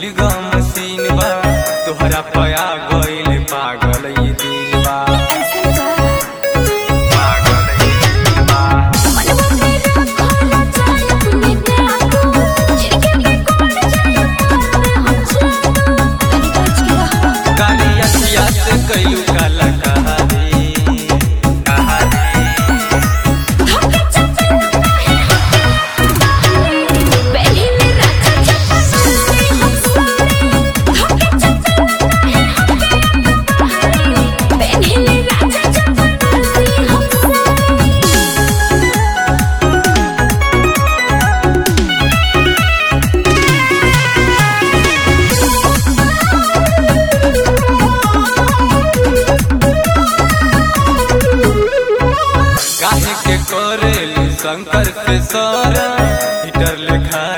फूल ग मशीन बा तोहरा पया गइल पागल ई दिल बा पागल ई दिल बा काली अखिया से कइलू काला कहानी कहानी काहे के करेलू शंकर से सारा हिटर लेखा